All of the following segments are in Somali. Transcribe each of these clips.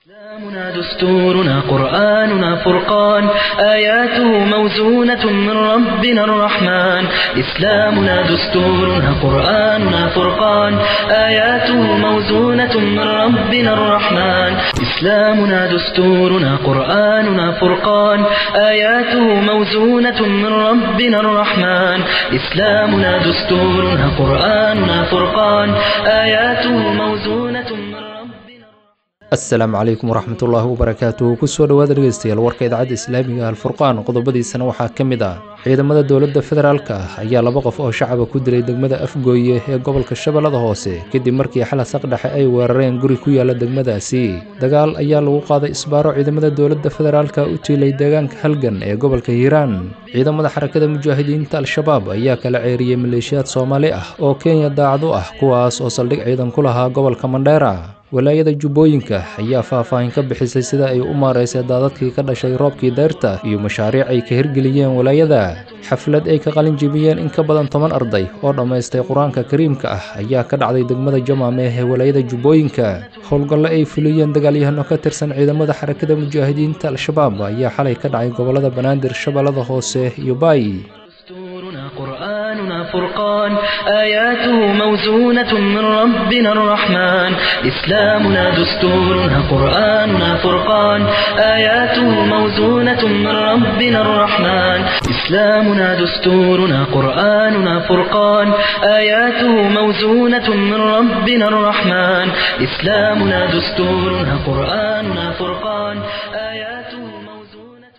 إسلامنا دستورنا قرآننا فرقان آياته موزونة من ربنا الرحمن إسلامنا دستورنا قرآننا فرقان آياته موزونة من ربنا الرحمن إسلامنا دستورنا قرآننا فرقان آياته موزونة من ربنا الرحمن إسلامنا دستورنا قرآننا فرقان آياته موزونة من ربنا asalaamu calaykum waraxmatullaahi wabarakaatuh kusoo dhowaada dhegeystayaal warka idaacadda islaamiga alfurqaan qodobadiisana waxaa ka mid ah ciidamada dowladda federaalk ah ayaa laba qof oo shacaba ku dilay degmada afgooye ee gobolka shabeellada hoose kadib markii xala saqdhexe ay weerareen guri ku yaala degmadaasi dagaal ayaa lagu qaaday isbaaro ciidamada dowladda federaalka u tiilay deegaanka halgan ee gobolka hiiraan ciidamada xarakada mujaahidiinta al-shabaab ayaa kala ceeriyey maleeshiyaad soomaali ah oo kenya daacad u ah kuwaas oo saldhig ciidan ku lahaa gobolka mandheera walaayada jubbooyinka ayaa faahfaahin ka bixisay sida ay u maaraysay daadadkii ka dhashay roobkii deyrta iyo mashaariic ay ka hirgeliyeen walaayada xaflad ay ka qalin jebiyeen in ka badan toban arday oo dhammaystay qur-aanka kariimka ah ayaa ka dhacday degmada jamaame ee walaayada jubbooyinka howlgallo ay fuliyeen dagaalyahano ka tirsan ciidamada xarakada mujaahidiinta al-shabaab ayaa xalay ka dhacay gobolada banaadir shabeellada hoose iyo baay دستورنا قرآننا فرقان آياته موزونة من ربنا الرحمن إسلامنا دستورنا قرآننا فرقان آياته موزونة من ربنا الرحمن إسلامنا دستورنا قرآننا فرقان آياته موزونة من ربنا الرحمن إسلامنا دستورنا قرآننا فرقان آياته موزونة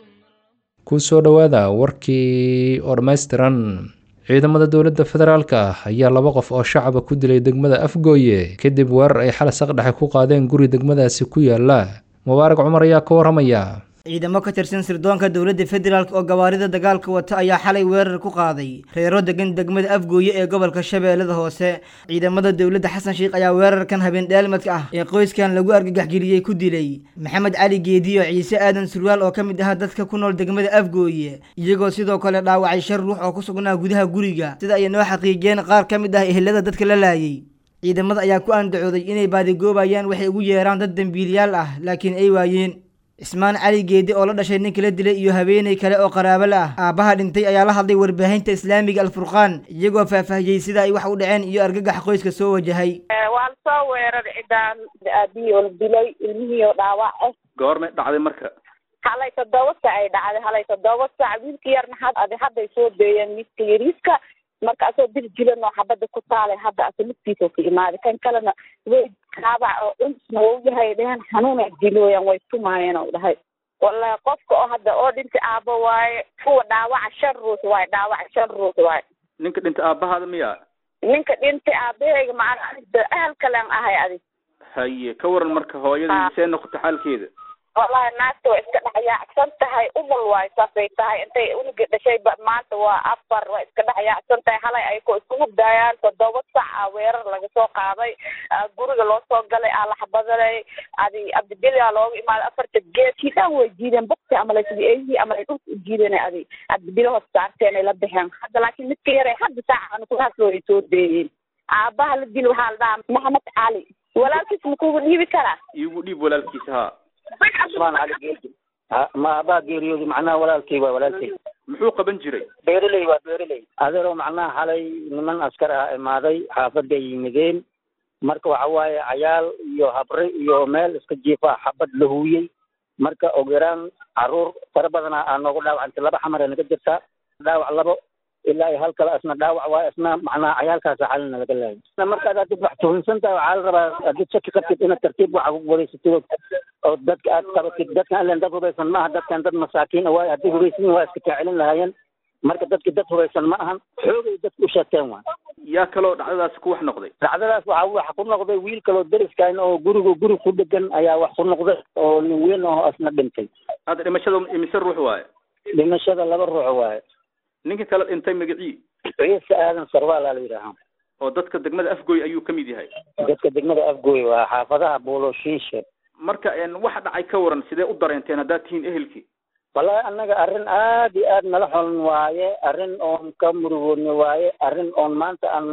kusoo dhowaada warkii oo dhammaystiran ciidamada dowladda federaalk ah ayaa laba qof oo shacaba ku dilay degmada afgooye kadib weerar ay xala saqdhexe ku qaadeen guri degmadaasi ku yaala mubaarak cumar ayaa ka waramaya ciidamo ka tirsan sirdoonka dowladda federaalk oo gawaarida dagaalka wata ayaa xalay weerar ku qaaday reero degan degmada afgooye ee gobolka shabeellada hoose ciidamada dowladda xasan sheikh ayaa weerarkan habeen dheelmadka ah ee qoyskan lagu argagaxgeliyey ku dilay maxamed cali geediyo ciise aadan surwaal oo ka mid ah dadka ku nool degmada afgooye iyagoo sidoo kale dhaawacay shan ruux oo ku sugnaa gudaha guriga sida ay noo xaqiijiyeen qaar ka mid ah ehelada dadka la laayay ciidamada ayaa ku andacooday inay baadigoobayaan waxay ugu yeeraan dad dembiiliyaal ah laakiin ay waayeen cismaan cali geedi oo la dhashay ninka la dilay iyo haweeney kale oo qaraabo la ah aabbaha dhintay ayaa la hadlay warbaahinta islaamiga alfurqaan iyagoo faahfaahiyey sida ay wax u dhaceen iyo argagax qoyska soo wajahay waa la soo weeraray cidaan aabihii oo la dilay ilmihii oo dhaawac ah goormay dhacday marka halay toddoba sac ay dhacday halay toddoba sac wiilka yarna had hadday soo deeyeen midka yariiska marka asoo dir jilan oo xabada ku taalay hadda asa lugtiisa ka imaaday kan kalena way kaabac oo unsna wau yahay dheheen xanuun ay dilooyaan way tumaayeen oo dhahay wallahi qofka oo hadda oo dhintay aabo waaye kuwa dhaawaca shan ruux waaye dhaawaca shan ruux waaye ninka dhintay aabbahaada miya ninka dhintay aabahayga macana adigda ahal kalen ahay adig haye ka waran marka hooyadii see noqota xaalkeeda wallahi naagta waa iska dhexyaacsan tahay umul waayo saasay tahay intay unuga dhashay maanta waa afar waa iska dhexyaacsan tahay halay ay ko isku hurdaayaan toddoba sac a weerar laga soo qaaday guriga loo soo galay aa la xabadanay adi abdibili aa looga imaaday afarta geed kiidaan way jiideen bukti amalay sidii eeyihii amalay dhulka u jiideen adi abdibili hoos saarteen ay la baxeen hadda laakiin midka yaray hadda saacan kulahaasoo ay soo deeyeen aabaha la dili waxaa la dhahaa maxamed cali walaalkiis makuugu dhiibi karaa iigu dhiib walaalkiisa haa cusmaan cali geedi ma aabaa geeriyooday macnaha walaalkay waa walaalkay muxuu qaban jiray beereley waa beereley adeeroo macnaha xalay niman askar ah imaaday xaafaday yimideen marka waxa waaye cayaal iyo habre iyo meel iska jiifa xabad la huuyey marka og yaraan caruur fara badana aa noogu dhaawacantay laba xamar ee naga jirtaa dhaawac labo ilaa iyo hal kale isna dhaawac waaye isna macnaha cayaalkaasa xalina laga laayay markaad hadid wax tuhunsan tahay waxaa la rabaa hadid shaki qabtid inaad tartiib waxa ku wareysatid oo dadka aad qabatid dadkan ilan dad hubaysan ma aha dadkan dad masaakiin a waaye haddii hubaysan waa iska kaacilin lahaayeen marka dadki dad hubaysan ma ahan xoogay dadka u sheegteen waa yaa kaloo dhacdadaasi ku wax noqday dhacdadaas waxaa wax ku noqday wiil kaloo deriskayn oo guriga guri ku dhegan ayaa wax ku noqday oo nin weyn oo isna dhintay hadda dhimashada imise ruux waaye dhimashada laba ruux waaye ninka kale dhintay magacii ciise aadan sarwaala la yidhaahaa oo dadka degmada afgooy ayuu ka mid yahay dadka degmada afgooy waa xaafadaha buuloshiishe marka waxa dhacay ka waran sidee u dareenteen haddaad tihiin ehelkii wallahi annaga arrin aad iyo aad nala xoln waaye arrin oon ka murugoodna waaye arrin oon maanta aan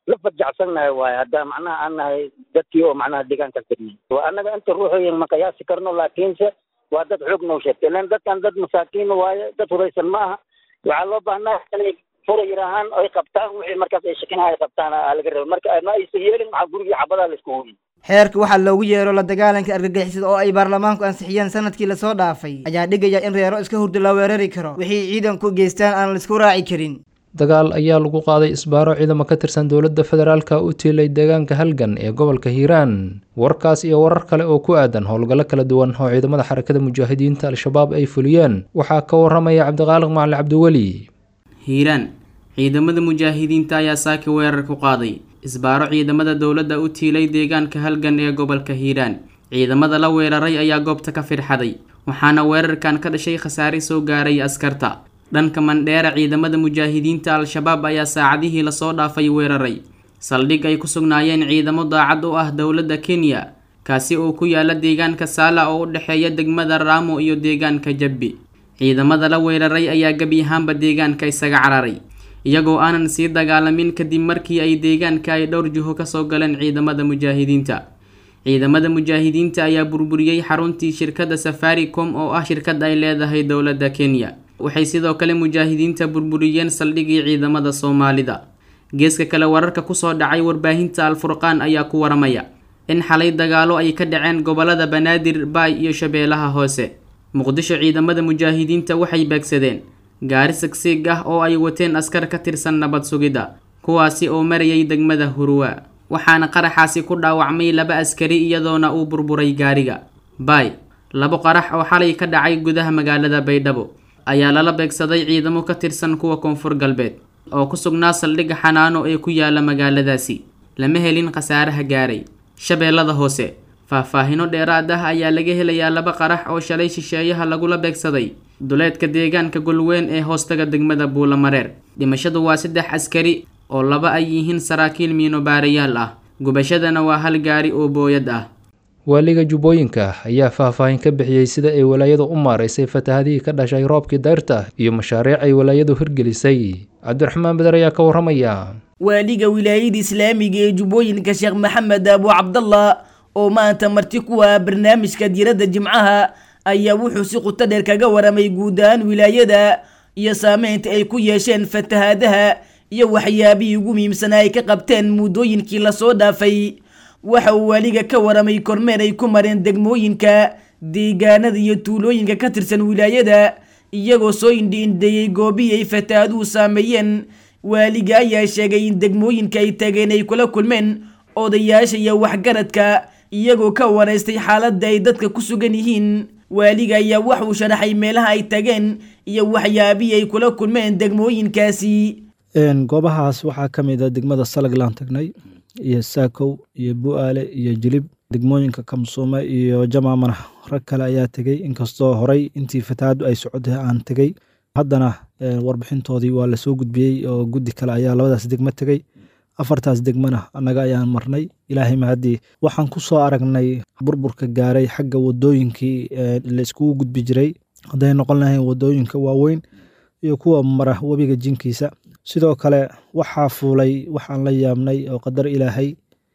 la fajacsannahay waaye hadda macnaha aan nahay dadkii oo macnaha deegaanka degnay waa annaga inta ruuxooyin ma qiyaasi karno laakiinse waa dad xoog noo sheegtay ilan dadkan dad masaakiin waaye dad huraysan ma aha waxaa loo baahnaa inay furayir ahaan ay qabtaan wixii markaas ay shakinaha ay qabtaan aa laga raba marka ma aysan yeelin maxaa gurigii xabadaa la isku hoyin xeerka waxaa loogu yeero la dagaalanka argagixisada oo ay baarlamaanku ansixiyeen sanadkii lasoo dhaafay ayaa dhigaya in reero iska hurdo la weerari karo wixii ciidanku geystaan aan laisku raaci karin dagaal ayaa lagu qaaday isbaaro ciidamo ka tirsan dowladda federaalka u tiilay deegaanka halgan ee gobolka hiiraan warkaas iyo warar kale oo ku aadan howlgallo kala duwan oo ciidamada xarakada mujaahidiinta al-shabaab ay fuliyeen waxaa ka waramaya cabdiqaaliq macali cabdiweli hiiraan ciidamada mujaahidiinta ayaa saaki weerar ku qaaday isbaaro ciidamada dowladda u tiilay deegaanka halgan ee gobolka hiiraan ciidamada la weeraray ayaa goobta ka firxaday waxaana weerarkan ka dhashay khasaare soo gaaray askarta dhanka mandheera ciidamada mujaahidiinta al-shabaab ayaa saacadihii lasoo dhaafay weeraray saldhig ay ku sugnaayeen ciidamo daacad u ah dowladda kenya kaasi oo ku yaala deegaanka saala oo u dhexeeya degmada raamo iyo deegaanka jabbi ciidamada la weeraray ayaa gebi ahaanba deegaanka isaga cararay iyagoo aanan sii dagaalamin kadib markii ay deegaanka ay dhowr jiho kasoo galeen ciidamada mujaahidiinta ciidamada mujaahidiinta ayaa burburiyey xaruntii shirkadda safaricom oo ah shirkad ay leedahay dowladda kenya waxay sidoo kale mujaahidiinta burburiyeen saldhigii ciidamada soomaalida geeska kale wararka kusoo dhacay warbaahinta al-furqaan ayaa ku waramaya in xalay dagaalo ay ka dhaceen gobolada banaadir baay iyo shabeellaha hoose muqdisho ciidamada mujaahidiinta waxay beegsadeen gaari sigsiig ah oo ay wateen askar ka tirsan nabad sugidda kuwaasi oo marayay degmada huruwa waxaana qaraxaasi ku dhaawacmay laba askari iyadoona uu burburay gaariga baay labo qarax oo xalay ka dhacay gudaha magaalada baydhabo ayaa lala beegsaday ciidamo ka tirsan kuwa koonfur galbeed oo ku sugnaa saldhigga xanaano ee ku yaala magaaladaasi lama helin khasaaraha gaaray shabeellada hoose faahfaahino dheeraad ah ayaa laga helayaa laba qarax oo shalay shisheeyaha lagula beegsaday duleedka deegaanka golweyn ee hoostaga degmada buulamareer dhimashadu waa saddex askari oo laba ay yihiin saraakiil miinobaarayaal ah gubashadana waa hal gaari oo booyad ah waaliga jubbooyinka ayaa faahfaahin ka bixiyey sida ay walaayadu u maaraysay fatahadihii ka dhashay roobkii dayrta iyo mashaariic ay walaayadu hirgelisay cabdiraxmaan beder ayaa ka waramaya waaliga wilaayada islaamiga ee jubbooyinka sheekh maxamed abu cabdallah oo maanta marti ku ah barnaamijka diiradda jimcaha ayaa wuxuu si quto dheer kaga waramay guud ahaan wilaayada iyo saameynta ay ku yeesheen fatahaadaha iyo waxyaabihii ugu muhiimsanaa ay ka qabteen muddooyinkii lasoo dhaafay waxa uu waaliga ka waramay kormeer ay ku mareen degmooyinka deegaanada iyo tuulooyinka ka tirsan wilaayada iyagoo soo indhiindheeyey goobihii ay fataahaduhu saameeyeen waaliga ayaa sheegay in degmooyinka ay tageen ay kula kulmeen odayaasha iyo waxgaradka iyagoo ka waraystay xaaladda ay dadka ku sugan yihiin waaliga ayaa wax uu sharaxay meelaha ay tageen iyo waxyaabihii ay kula kulmeen degmooyinkaasi goobahaas waxaa ka mid a degmada salaglaan tagnay iyo saakow iyo bu'aale iyo jilib degmooyinka kamsuume iyo jamaamana rag kale ayaa tegey inkastoo horey intii fatahaaddu ay socotay aan tegey haddana warbixintoodii waa lasoo gudbiyey oo guddi kale ayaa labadaas degmo tegey afartaas degmana annaga ayaan marnay ilaahay mahaddii waxaan ku soo aragnay burburka gaaray xagga wadooyinkii la iskugu gudbi jiray hadday noqon lahayn wadooyinka waaweyn iyo kuwa mara webiga jinkiisa sidoo kale waxaa fuulay waxaan la yaabnay oo qadar ilaahay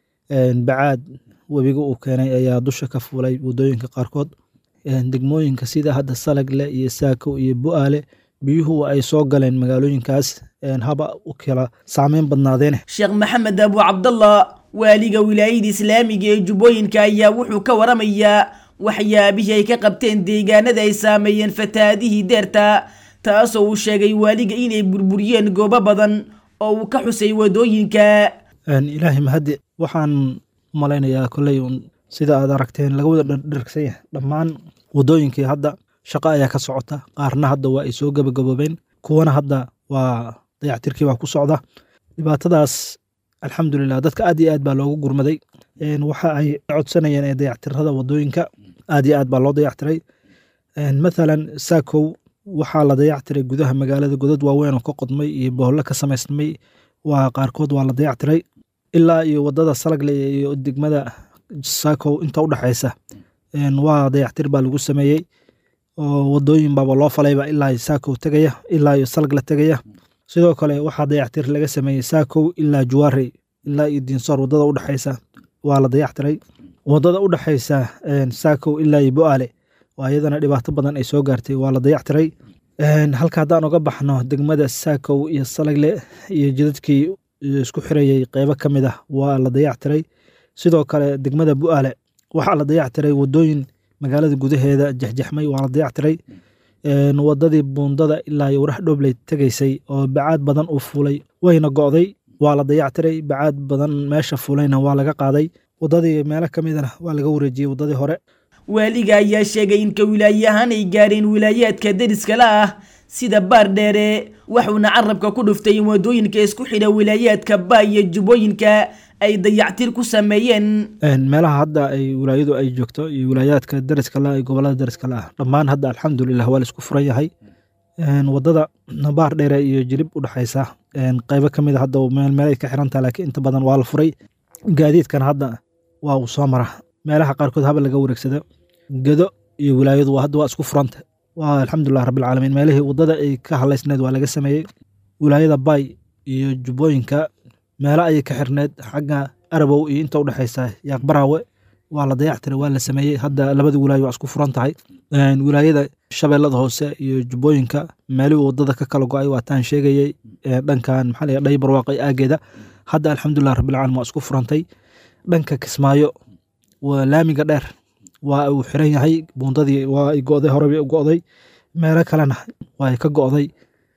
bacaad webiga uu keenay ayaa dusha ka fuulay wadooyinka qaarkood degmooyinka sida hadda salagle iyo saakow iyo bu'aale biyuhu ay soo galeen magaalooyinkaas haba u kala saameyn badnaadeen sheekh maxamed abu cabdallah waaliga wilaayada islaamiga ee jubbooyinka ayaa wuxuu ka waramayaa waxyaabihii ay ka qabteen deegaanada ay saameeyeen fatahaadihii deerta taasoo uu sheegay waaliga inay burburiyeen goobo badan oo uu ka xusay wadooyinka ilaahay mahaddi waxaan malaynayaa kolley sida aad aragteen laga wada dhirgsan yahay dhammaan wadooyinkii hadda shaqo ayaa ka socota qaarna hadda waa ay soo gabagaboobeen kuwana hadda waa dayactirkii baa ku socda dhibaatadaas alxamdulilah dadka aad iyo aad baa loogu gurmaday waxa ay codsanayeen ee dayactirada wadooyinka aad iyo aad baa loo dayactiray mathalan saakow waxaa la dayactiray gudaha magaalada godad waaweyn oo ka qodmay iyo bohollo ka samaysmay waa qaarkood waa la dayactiray ilaa iyo wadada salagle iyo degmada saakow inta u dhexaysa waa dayactir baa lagu sameeyey oo wadooyin baaba loo falayba ilaa saakow tegaya ilaa iyo salagle tegaya sidoo kale waxaa dayactir laga sameeyey saakow ilaa juwaarey ilaa iyo diinsoor wadada udhexaysa waa la dayactiray wadada udhexaysa saakow ilaa iyo bo-aale oo iyadana dhibaato badan ay soo gaartay waa la dayactiray halka haddaan uga baxno degmada saakow iyo salagle iyo jidadkii isku xirayey qeybo ka mid ah waa la dayactiray sidoo kale degmada bu-aale waxaa la dayactiray wadooyin magaalada gudaheeda jexjexmay waa la dayactiray wadadii buundada ilaa iyo warax dhoobley tegaysay oo bacaad badan uu fuulay wayna go'day waa la dayactiray bacaad badan meesha fuulayna waa laga qaaday wadadii meelo ka midana waa laga wareejiyey wadadii hore waaliga ayaa sheegay in ka wilaaye ahaan ay gaareen wilaayaadka deriskala ah sida baar dheere waxuuna carabka ku dhuftay in wadooyinka isku xidha wilaayaadka baa iyo jubbooyinka ay dayactir ku sameeyeen meelaha hadda ay wilaayadu ay joogto iyo wilaayaadka deriska la gobolada deriska la ah dhammaan hadda alxamdulilah waa la isku furan yahay wadada baar dheere iyo jilib udhexaysa qeybo ka mid a hadda meel ay ka xirantaha laakiin inta badan waa la furay gaadiidkan hadda waa uu soo mara meelaha qaarkood haba laga wareegsado gedo iyo wilaayadu hadda waa isku furanta waa alxamdulilah rabbilcaalamiin meelihii wadada ay ka halaysneed waa laga sameeyey wilaayada baay iyo jubbooyinka meelo ayay ka xirneed xagga arabow iyo inta udhexaysa yaaqbaraawe waa la dayactiray waa la sameeyey hadda labada wilaayo waa isku furan tahay wilaayada shabeellada hoose iyo jubbooyinka meelihii wadada ka kala go-ay waataan sheegayey dhankan maxaa la dhay barwaaqay aageeda hadda alxamdulilah rabbilcaalamiin waa isku furantay dhanka kismaayo waa laamiga dheer waa uu xiran yahay buundadii waa ay go'day horeba go'day meelo kalena waa ay ka go'day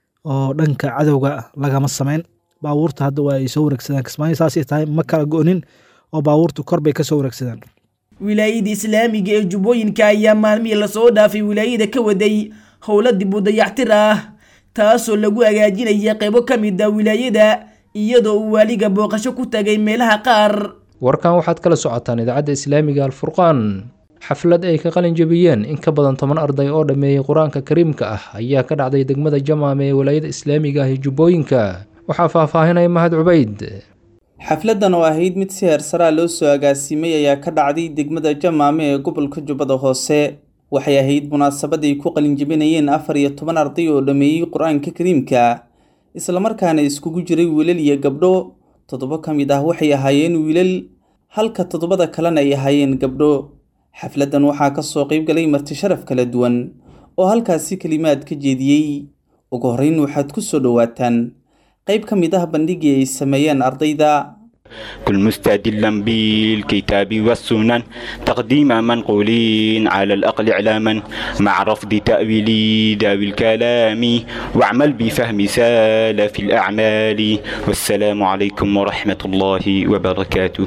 oo dhanka cadowga lagama samayn baabuurta hadda waa ay soo wareegsadaan kismaayo saasay tahay ma kala go'nin oo baabuurtu kor bay ka soo wareegsadaan wilaayada islaamiga ee jubbooyinka ayaa maalmihii lasoo dhaafay wilaayada ka waday howla dib u dayactir ah taasoo lagu hagaajinaya qeybo ka mid a wilaayada iyadoo uu waaliga booqasho ku tagay meelaha qaar warkan waxaad kala socotaan idaacadda islaamiga alfurqaan xaflad ay ka qalin jebiyeen in ka badan toban arday oo dhammeeyey qur-aanka kariimka ah ayaa ka dhacday degmada jamaam ee walaayada islaamiga ah ee jubbooyinka waxaa faahfaahinaya mahad cubayd xafladdan oo ahayd mid si heersaraa loo soo agaasimay ayaa ka dhacday degmada jamaame ee gobolka jubbada hoose waxay ahayd munaasabad ay ku qalinjebinayeen afar iyo toban arday oo dhammeeyey qur-aanka kariimka islamarkaana iskugu jiray wiilal iyo gabdho toddobo ka mid ah waxay ahaayeen wiilal halka toddobada kalena ay ahaayeen gabdho xafladdan waxaa ka soo qayb galay marti sharaf kala duwan oo halkaasi kelimaad ka jeediyey ugu horreyn waxaad ku soo dhowaataan qayb ka mid ah bandhigii ay sameeyeen ardayda كل مستدلا بالكتاب والسنن تقديم منقولين على الأقل إعلاما مع رفض تأويل ذوي الكلام واعمل بفهم سالف الأعمال والسلام عليكم ورحمة الله وبركاته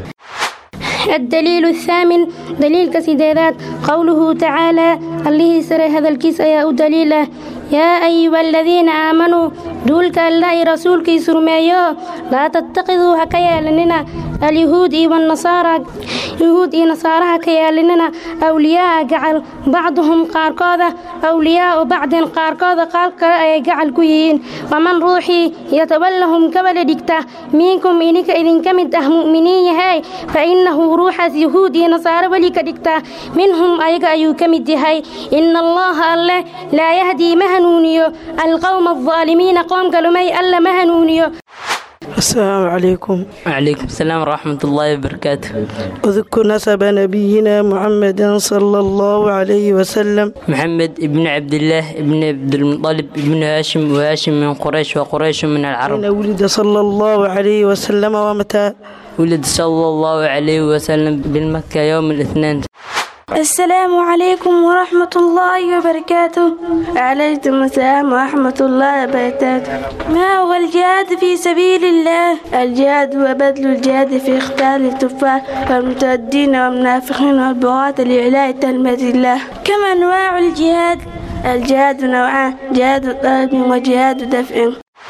الدليل الثامن دليل كسيدات قوله تعالى الله سر هذا الكيس يا دليله يا أيها الذين آمنوا دولك الله رسولك سرمايو لا تتخذوا هكيا لننا اليهود والنصارى يهود نصارى هكيا لننا أولياء جعل بعضهم قاركوذا أولياء بعض قاركوذا قال جعل كويين ومن روحي يتولهم كبل دكتا منكم إنك إذن كمد مؤمنين هاي فإنه روح يهود نصارى ولك دكتا منهم أيك أيو كمد هاي إن الله الله لا يهدي مهنونيو القوم الظالمين قوم كلمي ألا مهنونيو السلام عليكم وعليكم السلام ورحمة الله وبركاته اذكر نسب نبينا محمد صلى الله عليه وسلم محمد ابن عبد الله ابن عبد المطلب ابن هاشم وهاشم من قريش وقريش من العرب أين ولد صلى الله عليه وسلم ومتى ولد صلى الله عليه وسلم بالمكة يوم الاثنين السلام عليكم ورحمة الله وبركاته عليكم السلام ورحمة الله وبركاته ما هو الجهاد في سبيل الله الجهاد هو بذل الجهاد في اختار التفاح والمتردين والمنافقين والبغاة لإعلاء كلمة الله كم أنواع الجهاد الجهاد نوعان جهاد طلب وجهاد دفع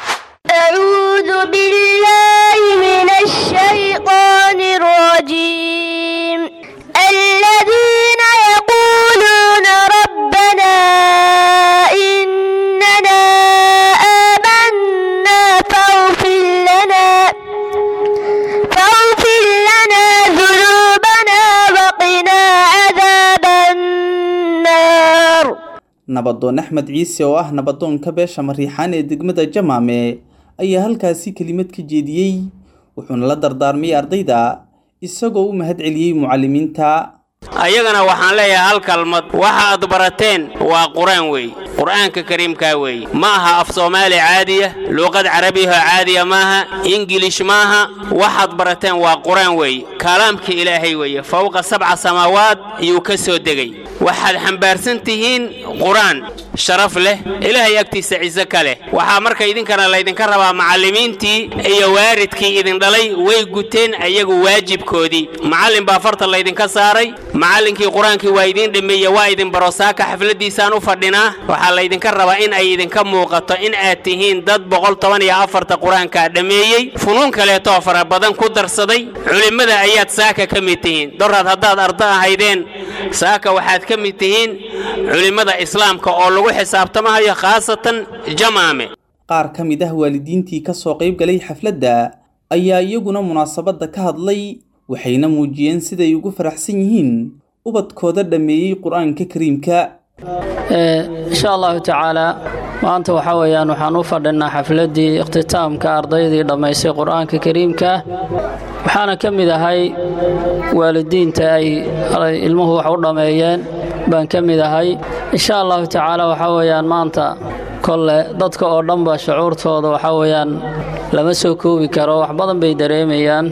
أعوذ بالله من الشيطان الرجيم الذين يقولون ربنا إننا آمنا فاغفر لنا فاغفر لنا ذنوبنا وقنا عذاب النار nabadoon axmed ciise oo ah nabadoonka beesha mariixaan ee degmada jamaame ayaa halkaasi kelimad ka jeediyey wuxuuna la dardaarmay ardayda isagoo u mahad celiyey mucallimiinta ayagana waxaan leeyahay hal kalmad waxa aad barateen waa qur-aan weey qur'aanka kariimkaa weeye ma aha af soomaali caadiya luuqad carabiyaho caadiya maaha ingilish maaha waxaad barateen waa qur-aan weeye kalaamka ilaahay weeye fowqa sabca samaawaad iyuu ka soo degay waxaad xambaarsan tihiin qur-aan sharaf leh ilaahay agtiisa ciise ka leh waxaa marka idinkana laydinka rabaa macallimiintii iyo waaridkii idin dhalay way guteen ayagu waajibkoodii macallin baa farta laydinka saaray macallinkii qur-aankii waa idiin dhameeye waa idin baro saaka xafladiisaan u fadhinaa waxaa laydinka rabaa in ay idinka muuqato in aad tihiin dad boqol toban iyo afarta qur-aankaa dhammeeyey funuun kaleetoo fara badan ku darsaday culimmada ayaad saaka ka mid tihiin doraad haddaad ardo ahaydeen saaka waxaad ka mid tihiin culimmada islaamka oo lagu xisaabtamahayo khaasatan jamaame qaar ka mid ah waalidiintii ka soo qayb galay xafladda ayaa iyaguna munaasabadda ka hadlay waxayna muujiyeen siday ugu faraxsan yihiin ubadkooda dhammeeyey qur-aanka kariimka insha allahu tacaala maanta waxaa weeyaan waxaan u fadhinaa xafladdii ikhtitaamka ardaydii dhammaysay qur-aanka kariimka waxaana ka mid ahay waalidiinta ay ilmuhu wax u dhammeeyeen baan ka mid ahay insha allahu tacaala waxaa weeyaan maanta kolle dadka oo dhanba shucuurtooda waxaa weeyaan lama soo koobi karo wax badan bay dareemayaan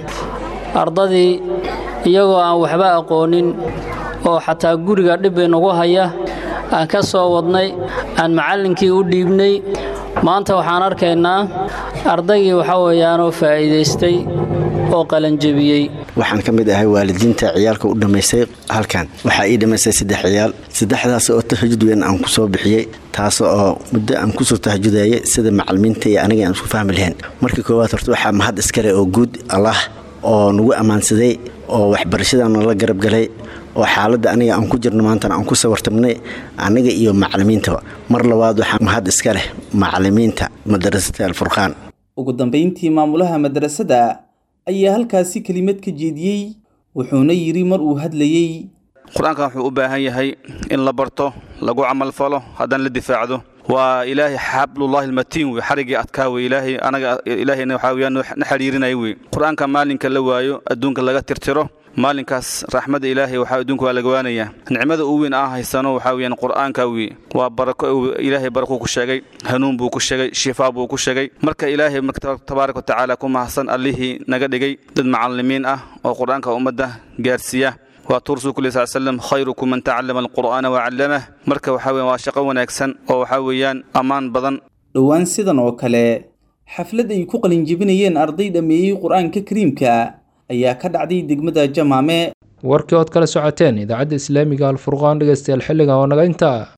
ardadii iyagoo aan waxba aqoonin oo xataa guriga dhib inagu haya aan ka soo wadnay aan macallinkii u dhiibnay maanta waxaan arkaynaa ardaygii waxaa weeyaanoo faa'iidaystay oo qalanjebiyey waxaan ka mid ahay waalidiinta ciyaalka u dhammaystay halkan waxaa ii dhammaystay saddex ciyaal saddexdaas oo tahajud weyn aan ku soo bixiyey taas oo muddo aan kusoo tahajudayay sida macalimiinta iyo aniga aan isku fahmi lahayn markii koowaad horta waxaa mahad iskale oo guud allah oo nagu ammaansaday oo waxbarashadan nala garab galay oo xaaladda aniga aan ku jirno maantana aan ku sawartamnay aniga iyo macalimiinta mar labaad waxaa mahad iska leh macalimiinta madarasada alfurqaan ugu dambayntii maamulaha madrasada ayaa halkaasi kelimad ka jeediyey wuxuuna yidhi mar uu hadlayey qur-aankan wuxuu u baahan yahay in la barto lagu camal falo haddana la difaacdo waa ilaahay xablullahi almatiin wey xarigii adkaa wey ilaahay anaga ilaahayna waxaa weyaan na xidhiirinaya wey qur-aanka maalinka la waayo adduunka laga tirtiro maalinkaas raxmadda ilaahay waxaa adduunka waa laga waanayaa nicmada uu weyn aan haysano waxaa weyaan qur-aanka wey waa barako ilaahay barakuu ku sheegay hanuun buu ku sheegay shifaa buu ku sheegay marka ilaahay tabaaraka wa tacaala ku mahadsan allihii naga dhigay dad macallimiin ah oo qur-aanka ummadda gaarsiiya waa tuursu kuli sal slam khayrukum man tacallama alqur'aana wacallamah marka waxaa weyan waa shaqo wanaagsan oo waxaa weeyaan ammaan badan dhowaan sidan oo kale xaflad ay ku qalinjebinayeen arday dhammeeyey qur-aanka kariimka ayaa ka dhacday degmada jamaame warkii ood kala socoteen idaacadda islaamiga alfurqaan dhegeystayaal xilligan oo naga intaa